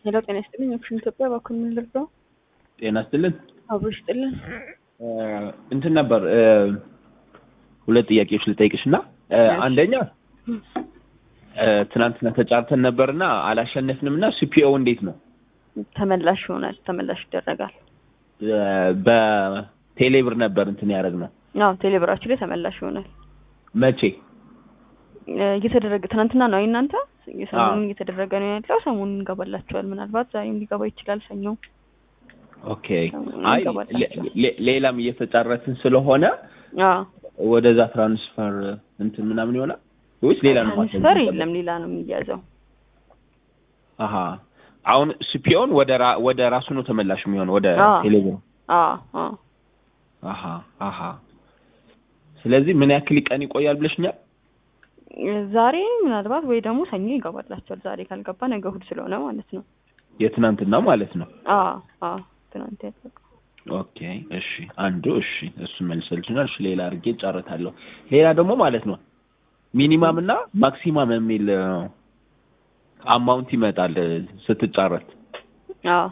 ሄሎ ጤና ይስጥልኝ። ኦፕሽን ኢትዮጵያ በኩል ምን ልርዳው? ጤና ይስጥልን። አብሮ ይስጥልን። እንትን ነበር ሁለት ጥያቄዎች ልጠይቅሽ እና አንደኛ ትናንትና ተጫርተን ነበርና አላሸነፍንም እና ሲፒኦ እንዴት ነው? ተመላሽ ይሆናል። ተመላሽ ይደረጋል። በቴሌብር ነበር እንትን ያደረግነው። አዎ ቴሌብራችሁ ላይ ተመላሽ ይሆናል። መቼ? እየተደረገ ትናንትና ነው አይ እናንተ ሰሞኑን እየተደረገ ነው ያለው። ሰሞኑን እንገባላችኋል። ምናልባት ዛሬም ሊገባ ይችላል። ሰኞ ኦኬ። አይ ሌ- ሌላም እየተጫረትን ስለሆነ አዎ ወደዛ ትራንስፈር እንትን ምናምን ይሆናል ወይስ ሌላ ነው? ማድረግ ትራንስፈር የሚቻለው? የለም ሌላ ነው የሚያዘው። አሀ አሁን ሲፒኦን ወደ ራ- ወደ ራሱ ነው ተመላሽ የሚሆን ወደ አዎ። ቴሌብር። አዎ አዎ አሀ አሀ ስለዚህ ምን ያክል ቀን ይቆያል ብለሽኛል? ዛሬ ምናልባት ወይ ደግሞ ሰኞ ይገባላችኋል። ዛሬ ካልገባ ነገ እሑድ ስለሆነ ማለት ነው። የትናንትና ማለት ነው። አዎ አዎ ትናንት ያለቀው ኦኬ እሺ፣ አንዱ እሺ፣ እሱ መልሰልሽናል። እሺ፣ ሌላ አድርጌ ጨርታለሁ። ሌላ ደግሞ ማለት ነው ሚኒማም እና ማክሲማም የሚል አማውንት ይመጣል ስትጫረት። አዎ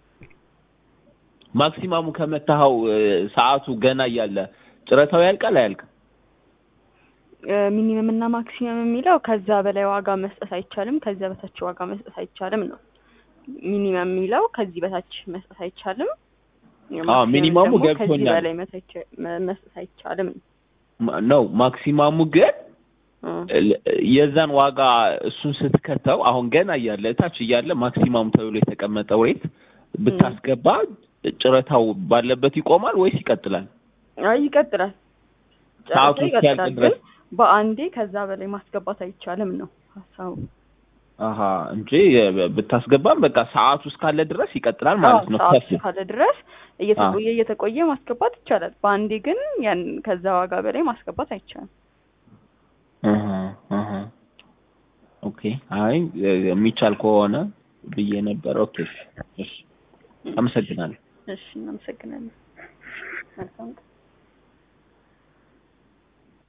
ማክሲማሙ ከመታኸው ሰዓቱ ገና እያለ ጭረታው ያልቃል አያልቅም? ሚኒመም እና ማክሲመም የሚለው ከዛ በላይ ዋጋ መስጠት አይቻልም፣ ከዚያ በታች ዋጋ መስጠት አይቻልም ነው። ሚኒመም የሚለው ከዚህ በታች መስጠት አይቻልም። አዎ፣ ሚኒመሙ ደግሞ ከዚህ ገብቶኛል። በላይ መተቸ- መ- መስጠት አይቻልም ነው። ማ- ነው ማክሲማሙ ግን እ ል- የዛን ዋጋ እሱን ስትከተው አሁን ገና እያለ እታች እያለ ማክሲማሙ ተብሎ የተቀመጠው ሬት ብታስገባ ጭረታው ባለበት ይቆማል ወይስ ይቀጥላል? አይ ይቀጥላል። ሰዓቱ ጨረታው እስኪያልቅ ይቀጥላል፣ ድረስ? ግን በአንዴ ከዛ በላይ ማስገባት አይቻልም ነው ሀሳቡ። አሀ እንጂ የ- ብታስገባም በቃ ሰዓቱ እስካለ ድረስ ይቀጥላል ማለት ነው። ሰዓት ከፍ ካለ ድረስ እየተቆየ እየተቆየ ማስገባት ይቻላል። በአንዴ ግን ያን ከዛ ዋጋ በላይ ማስገባት አይቻልም። እህ እህ ኦኬ። አይ የሚቻል ከሆነ ብዬ ነበር። ኦኬ እሺ፣ አመሰግናለሁ። እሺ እናመሰግናለን። መልካም ቀን።